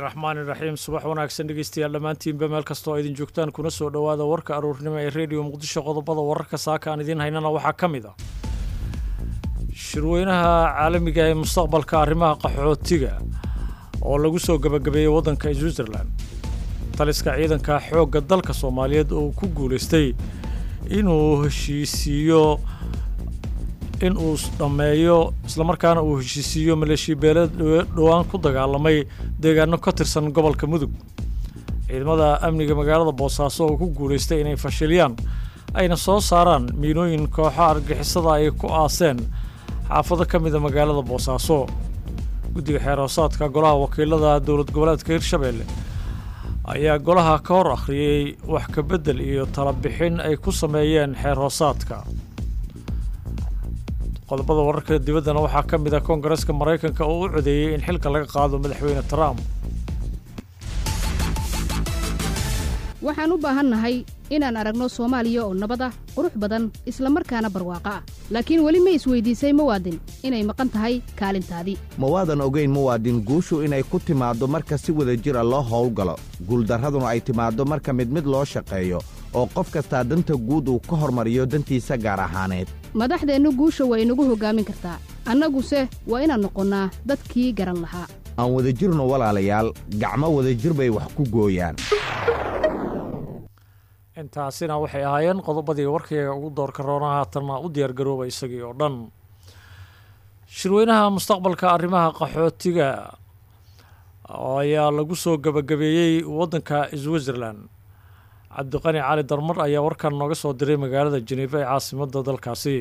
raxmaani raxiim subax wanaagsan dhegeystayaal dhammaantiinba meel kastoo idin joogtaan kuna soo dhowaada warka aruurnimo ee rediyo muqdisho qodobada wararka saaka aan idiin haynana waxaa ka mid ah shirweynaha caalamiga ee mustaqbalka arrimaha qaxootiga oo lagu soo gebagabeeyey waddanka switzerland taliska ciidanka xoogga dalka soomaaliyeed oo ku guulaystay inuu heshiisiiyo in uu dhammeeyo islamarkaana uu heshiisiiyo maleeshiyabeeleed dhowaan ku dagaalamay deegaano ka tirsan gobolka mudug ciidamada amniga magaalada boosaaso oo ku guulaystay inay fashiliyaan ayna soo saaraan miinooyin kooxo argixisada ay ku aaseen xaafado ka mida magaalada boosaaso guddiga xeerhoosaadka golaha wakiilada dowlad goboleedka hirshabeelle ayaa golaha ka hor akhriyey wax ka beddel iyo talabixin ay ku sameeyeen xeer hoosaadka qodobada wararka dibaddana waxaa ka mid ah koongareeska maraykanka oo u codeeyey in xilka laga qaado madaxweyne trump waxaan u baahannahay inaan aragno soomaaliya oo nabad ah qurux badan isla markaana barwaaqo ah laakiin weli ma isweydiisay muwaadin inay maqan tahay kaalintaadii ma waadan ogayn muwaadin guushu inay ku timaaddo marka si wada jira loo howlgalo guuldarraduna ay timaaddo marka mid mid loo shaqeeyo oo qof kastaa danta guud uu ka hormariyo dantiisa gaar ahaaneed madaxdeennu guusha waa inagu hoggaamin kartaa annaguse waa inaan noqonnaa dadkii garan lahaa aan wadajirno walaalayaal gacmo wadajir bay wax ku gooyaan intaasina waxay ahaayeen qodobadii warkayga ugu doorka roona haatanna u diyaargarooba isagii oo dhan shirweynaha mustaqbalka arrimaha qaxootiga ayaa lagu soo gebagabeeyey waddanka switzerland cabdiqani cali darmar ayaa warkan nooga soo diray magaalada jeneefa ee caasimadda dalkaasi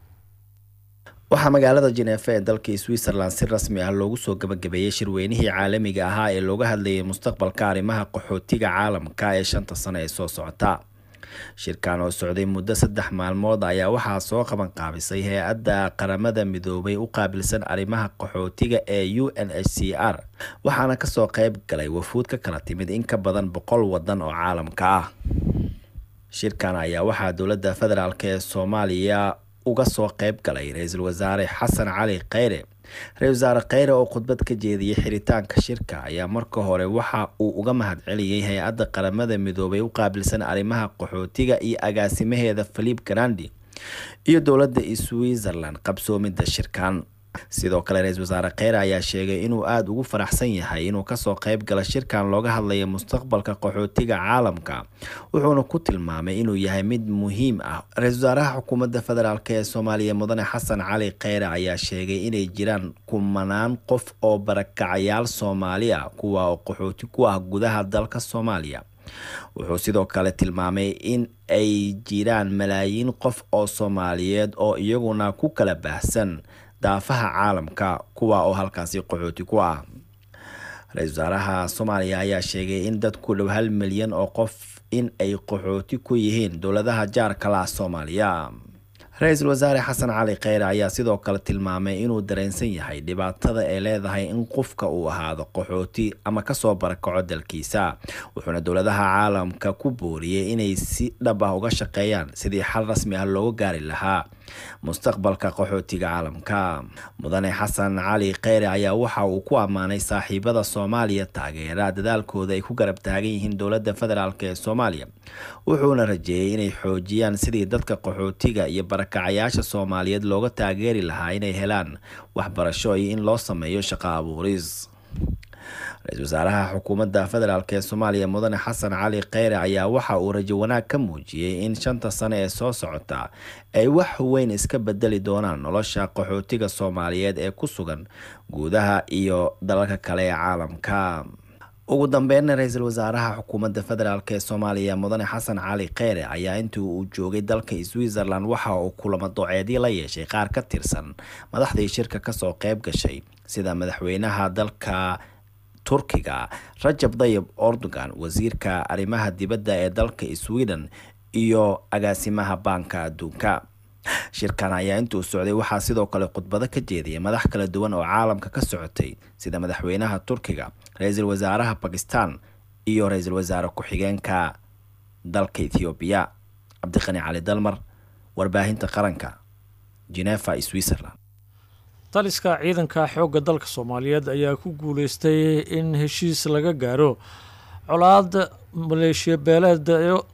waxaa magaalada jeneefa ee dalka switzerland si rasmi ah loogu soo gebagabeeyey shirweynihii caalamiga ahaa ee looga hadlayay mustaqbalka arrimaha qaxootiga caalamka ee shanta sano ee soo socota shirkan oo socday muddo saddex maalmood ayaa waxaa soo qaban qaabisay hay-adda qaramada midoobay u qaabilsan arrimaha qaxootiga ee u n h c r waxaana kasoo qeyb galay wafuud ka kala timid in ka badan boqol wadan oo caalamka ah shirkan ayaa waxaa dowladda federaalk ee soomaaliya uga soo qeyb galay ra-iisul wasaare xasan cali kheyre ra-isul wasaare kheyre oo khudbad ka jeediyey xiritaanka shirka ayaa marka hore waxa uu uga mahadceliyey hay-adda qaramada midoobay u qaabilsan arrimaha qaxootiga iyo agaasimaheeda philip grandi iyo dowladda switzerland qabsoomidda shirkan sidoo kale ra-iisul wasaare kheyre ayaa sheegay inuu aada ugu faraxsan yahay inuu kasoo qeyb gala shirkan looga hadlaya mustaqbalka qaxootiga caalamka wuxuuna ku tilmaamay inuu yahay mid muhiim ah ra-iisul wasaaraha xukuumadda federaalk ee soomaaliya mudane xasan cali kheyre ayaa sheegay inay jiraan kumanaan qof oo barakacayaal soomaali ah kuwa oo qaxooti ku ah gudaha dalka soomaaliya wuxuu sidoo kale tilmaamay in ay jiraan malaayiin qof oo soomaaliyeed oo iyaguna ku kala baahsan daafaha caalamka kuwa oo halkaasi qaxooti ku ah ra-iisul wasaaraha soomaaliya ayaa sheegay in dad ku dhow hal milyan oo qof in ay qaxooti ku yihiin dowladaha jaarka la ah soomaaliya ra-iisul wasaare xasan cali kheyre ayaa sidoo kale tilmaamay inuu dareensan yahay dhibaatada ay leedahay in qofka uu ahaado qaxooti ama kasoo barakaco dalkiisa wuxuuna dowladaha caalamka ku booriyey inay si dhab ah uga shaqeeyaan sidii xal rasmi ah looga gaari lahaa mustaqbalka qaxootiga caalamka mudane xasan cali kheyre ayaa waxa uu ku ammaanay saaxiibada soomaaliya taageera dadaalkooda ay ku garab taagan yihiin dowladda federaalk ee soomaaliya wuxuuna rajeeyey inay xoojiyaan sidii dadka qaxootiga iyo barakacayaasha soomaaliyeed looga taageeri lahaa inay helaan waxbarasho iyo in loo sameeyo shaqo abuuris ra-iisul wasaaraha xukuumadda federaalk ee soomaaliya mudane xasan cali kheyre ayaa waxa uu rajo wanaag ka muujiyey in shanta sano ee soo socota ay wax weyn iska bedeli doonaan nolosha qaxootiga soomaaliyeed ee ku sugan guudaha iyo dalalka kale ee caalamka ugu dambeynna ra-iisul wasaaraha xukuumadda federaalk ee soomaaliya mudane xasan cali kheyre ayaa intii uu joogay dalka switzerland waxa uu kulamo doceedyo la yeeshay qaar ka tirsan madaxdii shirka kasoo qeyb gashay sida madaxweynaha dalka turkiga rajab dayib erdogan wasiirka arrimaha dibadda ee dalka sweden iyo agaasimaha baanka adduunka shirkan ayaa intuu socday waxaa sidoo kale khudbado ka jeediyay madax kala duwan oo caalamka ka socotay sida madaxweynaha turkiga ra-iisul wasaaraha bakistan iyo ra-iisul wasaare ku-xigeenka dalka ethoobiya cabdiqani cali dalmar warbaahinta qaranka genefa switzerland taliska ciidanka xoogga dalka soomaaliyeed ayaa ku guuleystay in heshiis laga gaaro colaad maleeshiya beeleed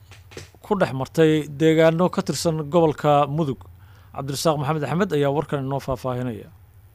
ku dhex martay deegaano ka tirsan gobolka mudug cabdirasaaq maxamed axmed ayaa warkan inoo faahfaahinaya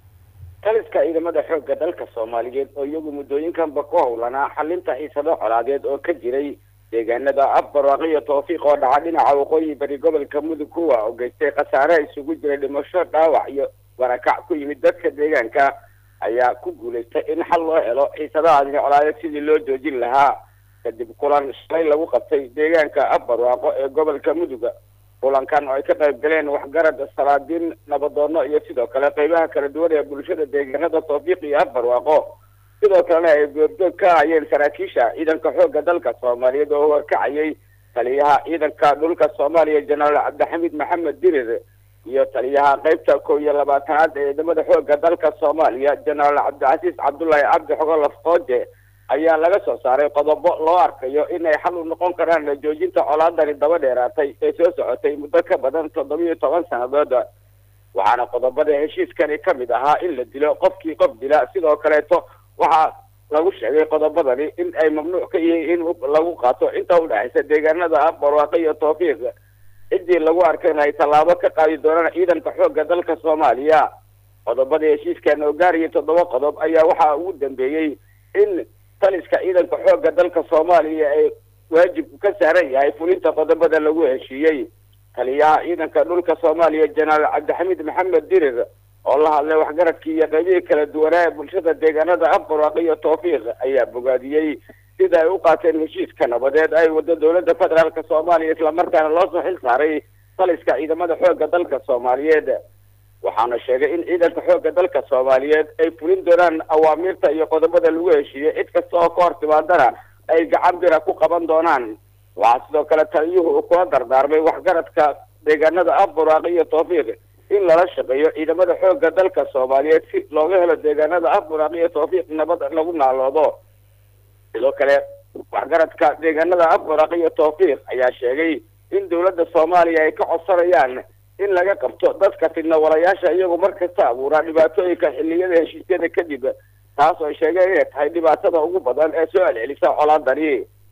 taliska ciidamada xoogga dalka soomaaliyeed oo iyagu muddooyinkanba ku howlanaa xalinta xiisado colaadeed oo ka jiray deegaanada afbarwaaqo iyo tawfiiq oo dhaca dhinaca waqooyi bari gobolka mudug kuwa oo geystay khasaare isugu jiray dhimasho dhaawac iyo barakac ku yimid dadka deegaanka ayaa ku guulaystay in xal loo helo xiisadahaasni colaadeed sidii loo joojin lahaa kadib kulan shalay lagu qabtay deegaanka afbarwaaqo ee gobolka muduga kulankan oo ay ka qayb galeen waxgarad salaadiin nabadoono iyo sidoo kale qeybaha kala duwan ee bulshada deegaanada tawfiiq iyo afbarwaaqo sidoo kalena ay goobjoog ka hayeen saraakiisha ciidanka xoogga dalka soomaaliyeed oo horkacayay taliyaha ciidanka dhulka soomaaliya jenaraal cabdixamiid maxamed dirir iyo taliyaha qeybta kow iyo labaatanaad ee ciidamada xoogga dalka soomaaliya jenaraal cabdicasiis cabdullaahi cabdi xogo lafqooje ayaa laga soo saaray qodobo loo arkayo inay xal u noqon karaan joojinta colaadani daba dheeraatay ee soo socotay muddo ka badan toddobiyo toban sannadood waxaana qodobada heshiiskani ka mid ahaa in la dilo qofkii qof dila sidoo kaleeto waxaa lagu sheegay qodobadani in ay mamnuuc ka yihiin in lagu qaato inta udhexaysa deegaanada ah barwaaqo iyo tawfiiq ciddii lagu arkay in ay tallaabo ka qaadi doonaan ciidanka xoogga dalka soomaaliya qodobada heshiiskan oo gaaraya toddoba qodob ayaa waxaa ugu dambeeyey in taliska ciidanka xoogga dalka soomaaliya ay waajibku ka saaran yahay fulinta qodobada lagu heshiiyey taliyaha ciidanka dhulka soomaaliya jenaraal cabdixamiid maxamed dirir oo la hadlay waxgaradkii iyo qaybihii kala duwanaa ee bulshada deegaanada afbarwaaq iyo tawfiiq ayaa bogaadiyey sida ay u qaateen heshiiska nabadeed ay wado dowladda federaalka soomaaliya islamarkaana loo soo xil saaray taliska ciidamada xoogga dalka soomaaliyeed waxaana sheegay in ciidanka xoogga dalka soomaaliyeed ay fulin doonaan awaamiirta iyo qodobada lagu heshiiyey cid kasta oo ka hor timaadana ay gacan bira ku qaban doonaan waxaa sidoo kale taliyuhu uu kula dardaarmay waxgaradka deegaanada afbarwaaq iyo tawfiiq in lala shaqeeyo ciidamada xoogga dalka soomaaliyeed si looga helo deegaanada afbarwaaq iyo tawfiiq nabad lagu naaloodo sidoo kale waxgaradka deegaanada afbarwaaq iyo tawfiiq ayaa sheegay in dowladda soomaaliya ay ka codsanayaan in laga qabto dadka fidna walayaasha iyagu mar kasta abuuraa dhibaatooyinka xilliyada heshiisyada kadib taas oo ay sheegeen inay tahay dhibaatada ugu badan ee soo celcelisa colaadani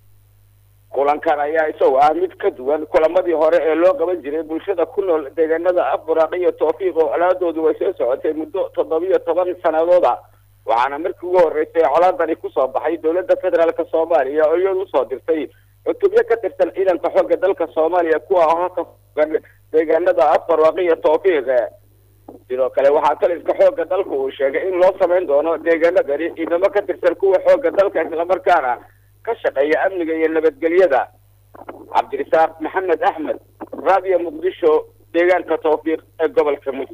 kulankan ayaa isagu ah mid ka duwan kulamadii hore ee loo qaban jiray bulshada ku nool deegaanada afburaaq iyo tawfiiq oo colaadoodu way soo socotay muddo toddobiyo toban sanadooda waxaana markii ugu horreysay colaadani kusoo baxay dowladda federaalka soomaaliya oo iyadu usoo dirtay cutubyo ka tirsan ciidanka xoogga dalka soomaaliya kuwa oo ka fogan deegaanada afbarwaaq iyo tawfiiq sidoo kale waxaa taliska xoogga dalka uu sheegay in loo samayn doono deegaanadani ciidamo ka tirsan kuwa xoogga dalka islamarkaana ka shaqeeya amniga iyo nabadgelyada cabdirasaaq maxamed axmed raadiyo muqdisho deegaanka tawfiiq ee gobolka mudug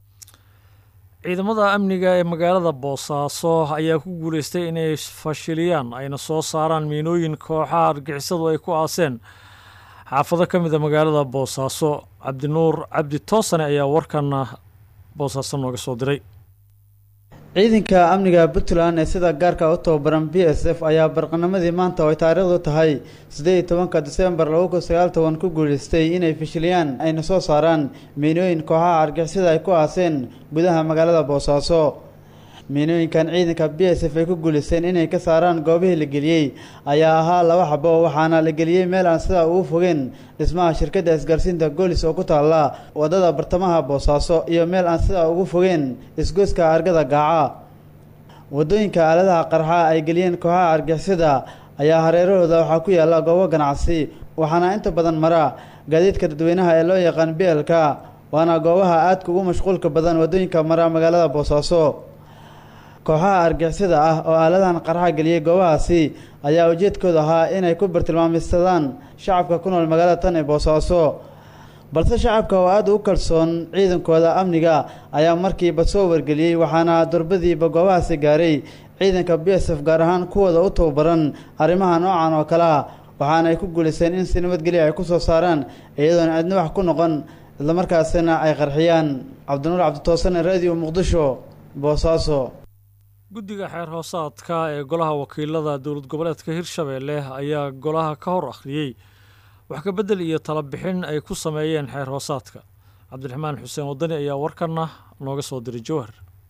ciidamada amniga ee magaalada boosaaso ayaa ku guuleystay inay fashiliyaan ayna soo saaraan miinooyin kooxaha argixisadu ay ku aaseen xaafado ka mid a magaalada boosaaso cabdinuur cabdi toosane ayaa warkana boosaaso nooga soo diray ciidanka amniga puntland ee sida gaarka u tababaran b s f ayaa barqanimadii maanta oo ay taariikhdu tahay siddeed iyo tobanka disembar laba kun sagaal toban ku guuleystay inay fashiliyaan ayna soo saaraan miinooyin kooxaha argixisada ay ku aaseen gudaha magaalada boosaaso miinooyinkan ciidanka b s f ay ku guuleysteen inay ka saaraan goobihii la geliyey ayaa ahaa laba xabo waxaana la geliyey meel aan sidaa ugu fogeen dhismaha shirkadda isgaarsiinta goolis oo ku taalla waddada bartamaha boosaaso iyo meel aan sidaa ugu fogeen isgoyska argada gaaca waddooyinka aaladaha qarxa ay geliyeen kooxaha argixisada ayaa hareerahooda waxaa ku yaalla goobo ganacsi waxaana inta badan mara gaadiidka dadweynaha ee loo yaqaan bielka waana goobaha aadka ugu mashquulka badan waddooyinka mara magaalada boosaaso kooxaha argixisada ah oo aaladahan qarxa geliyey goobahaasi ayaa ujeedkooda ahaa inay ku bartilmaameysadaan shacabka ku nool magaalada tan ee boosaaso balse shacabka oo aada u kalsoon ciidankooda amniga ayaa markiiba soo wargeliyey waxaana durbadiiba goobahaasi gaaray ciidanka b s f gaar ahaan kuwooda u tababaran arrimaha noocan oo kale ah waxaana ay ku guulaysteen in si nabadgelya ay ku soo saaraan iyadoona aadna wax ku noqon islamarkaasina ay qarxiyaan cabdinuur cabditoosane radio muqdisho boosaaso guddiga xeer hoosaadka ee golaha wakiilada dowlad goboleedka hirshabeelle ayaa golaha ka hor akhriyey wax ka beddel iyo tala bixin ay ku sameeyeen xeer hoosaadka cabdiraxmaan xuseen wadani ayaa warkana nooga soo diray jowhar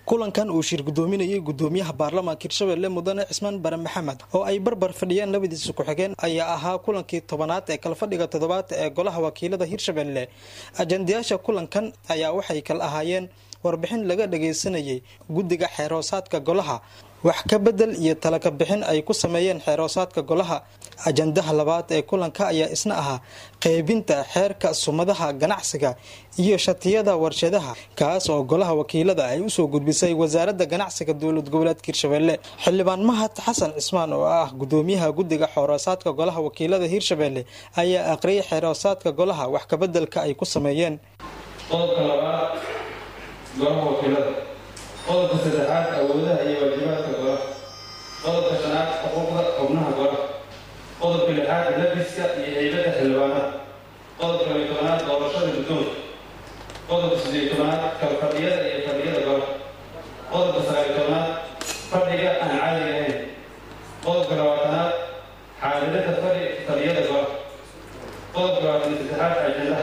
kulankan uu shir gudoominayay gudoomiyaha baarlamaanka hirshabelle mudane cismaan bare maxamed oo ay barbar fadhiyeen labadiisa ku-xigeen ayaa ahaa kulankii tobanaad ee kalfadhiga toddobaad ee golaha wakiilada hirshabelle ajandayaasha kulankan ayaa waxay kala ahaayeen warbixin laga dhagaysanayay guddiga xeeroosaadka golaha wax ka bedel iyo talaka bixin ay ku sameeyeen xeeroosaadka golaha ajandaha labaad ee kulanka ayaa isna ahaa qeybinta xeerka sumadaha ganacsiga iyo shatiyada warshadaha kaas oo golaha wakiilada ay usoo gudbisay wasaaradda ganacsiga dowlad goboleedka hirshabelle xildhibaan mahad xasan cismaan oo ah gudoomiyaha guddiga xeeroosaadka golaha wakiilada hirshabelle ayaa aqriyay xeeroosaadka golaha wax kabedelka ay ku sameeyeen qodobka labaad golaha wakiilada qodobka saddexaad awoodaha iyo waajibaadka golaha qodobka shanaad xuquuqda xubnaha golaha qodobka lixaad labiska iyo heybada xildhibaanada qodobka labiy tobanaad doorashada guddoonka qodobka siddeed tobanaad kalfadhiyada iyo fadhiyada golaha qodobka sagaaliy tobanaad fadhiga aan caadiga ahayn qodobka labaatanaad xaadirada fadhi fadhiyada golaha qodobka labaatan saddexaad ajandaha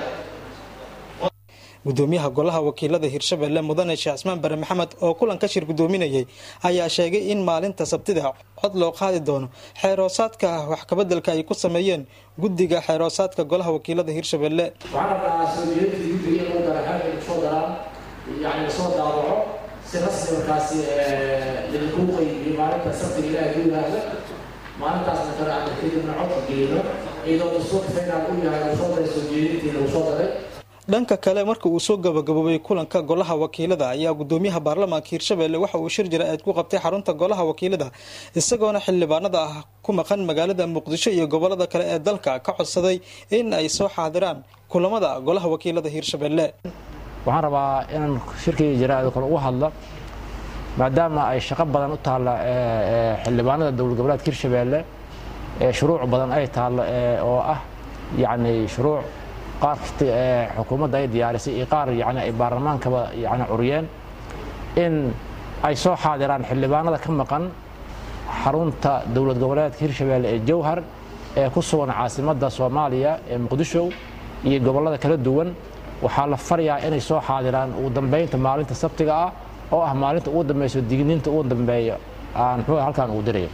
gudoomiyaha golaha wakiilada hirshabelle mudane sheekh cismaan bare maxamed oo kulanka shir gudoominayay ayaa sheegay in maalinta sabtida cod loo qaadi doono xeeroosaadka wax kabedelka ay ku sameeyeen guddiga xeeroosaadka golaha wakiilada hirshabelle waxaan rabnaa soojeedinta guddiga in loo dara xeerka kusoo daraan yani lasoo daawaco si rasmi markaasi idinku qaybiyo maalinta sabtiga ilaaha ku yidhaahda maalintaasna kale aan kadibna codka geyno iyadoo dastuurka faynaal u yahay lagu soo daray soojeedintii lagu soo daray dhanka kale marka uu soo gabagaboobay kulanka golaha wakiilada ayaa gudoomiyaha baarlamaanka hirshabelle waxa uu shir jira-eed ku qabtay xarunta golaha wakiilada isagoona xildhibaanada ah ku maqan magaalada muqdisho iyo gobolada kale ee dalka ka codsaday in ay soo xaadiraan kulamada golaha wakiilada hirshabelle waxaan rabaa inaan shirkii jara-eed kale uga hadlo maadaama ay shaqo badan u taalla xildhibaanada dowlad goboleedka hirshabelle shuruuc badan ay taallo oo ah yacni shuruuc qaar xukuumadda ay diyaarisay iyo qaar yani ay baarlamaankaba yani curiyeen in ay soo xaadiraan xildhibaanada ka maqan xarunta dowlad goboleedka hirshabelle ee jowhar ee ku sugan caasimadda soomaaliya ee muqdisho iyo gobollada kala duwan waxaa la farayaa inay soo xaadiraan ugu dambeynta maalinta sabtiga ah oo ah maalinta ugu dambeyso digniinta ugu dambeeya aan muxuu halkaan ugu dirayo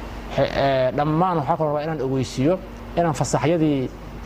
dhammaan waxaa kaloo rabaa inaan ogeysiiyo inaan fasaxyadii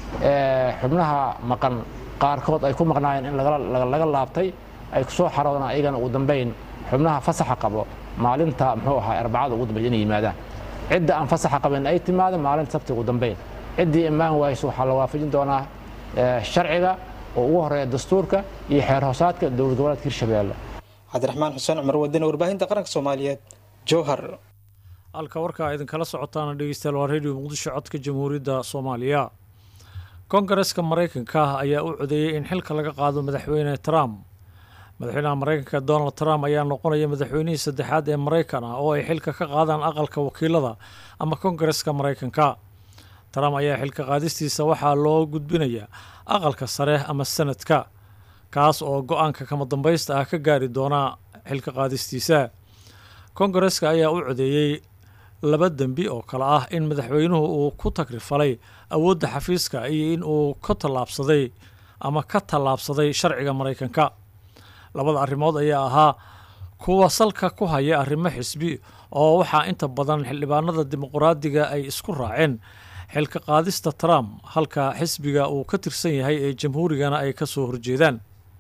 xubnaha maqan qaarkood ay ku maqnaayeen in laga laabtay ay kusoo xaroodaan ayagana ugu dambeyn xubnaha fasaxa qabo maalinta muxuu ahaa arbacada ugu dambeyn inay yimaadaan cidda aan fasaxa qabin ay timaado maalinta sabti ugu dambeyn ciddii imaan wayso waxaa la waafajin doonaa sharciga oo ugu horeeya dastuurka iyo xeer hoosaadka dowlad goboleedka hirshabelle cabdiraxmaan xuseen cumar wadane warbaahinta qaranka soomaaliyeed jowhar halka warkaa idinkala socotaana dhegeystayaal waa radio muqdisho codka jamhuuriyadda soomaaliya kongareska maraykanka ayaa u codeeyey in xilka laga qaado madaxweyne trump madaxweynaha maraykanka donald trump ayaa noqonaya madaxweynihii saddexaad ee maraykan ah oo ay xilka ka qaadaan aqalka wakiilada ama kongareska maraykanka trump ayaa xilka qaadistiisa waxaa loo gudbinayaa aqalka sare ama sanadka kaas oo go-aanka kama dambaysta ah ka gaari doona xilka qaadistiisa kongareska ayaa u codeeyey laba dembi oo kale ah in madaxweynuhu uu ku tagrifalay awoodda xafiiska iyo in uu ka tallaabsaday ama ka tallaabsaday sharciga maraykanka labada arrimood ayaa ahaa kuwa salka ku haya arrimo xisbi oo waxaa inta badan xildhibaanada dimuqraadiga ay isku raaceen xilka qaadista trump halka xisbiga uu ka tirsan yahay ee jamhuurigana ay ka soo horjeedaan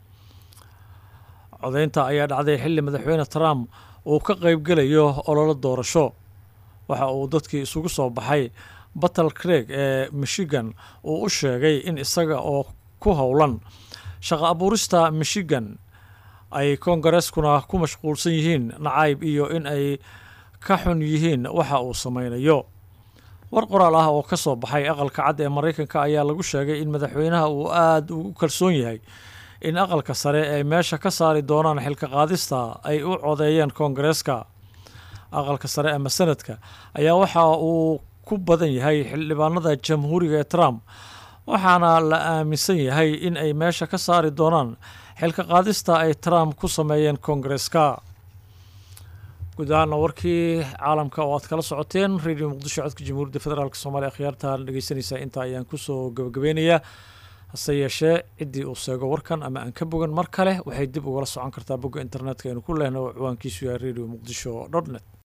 codeynta ayaa dhacday xilli madaxweyne trump uu ka qaybgelayo ololo doorasho waxa uu dadkii isugu soo baxay battle creeg ee michigan uu u sheegay in isaga oo ku howlan shaqo abuurista michigan ay kongareskuna ku mashquulsan yihiin nacayb iyo in ay ka xun yihiin waxa uu sameynayo war qoraal ah oo ka soo baxay aqalka cad ee maraykanka ayaa lagu sheegay in madaxweynaha uu aada ugu kalsoon yahay in aqalka sare ay meesha ka saari doonaan xilka qaadista ay u codeeyeen kongareska aqalka sare ama sanadka ayaa waxa uu ku badan yahay xildhibaanada jamhuuriga ee trump waxaana la aaminsan yahay in ay meesha ka saari doonaan xilka qaadista ay trump ku sameeyeen kongareska guud ahaana warkii caalamka oo aad kala socoteen radio muqdisho codka jamhuuriyadda federaalk soomaaliya akhyaartaan dhegeysanaysaa intaa ayaan kusoo gabagabeynayaa hase yeeshee ciddii uu seego warkan ama aan ka bogan mar kale waxay dib ugala socon kartaa bogga internetka aynu ku lehna oo ciwaankiisu yahay radio muqdisho dot net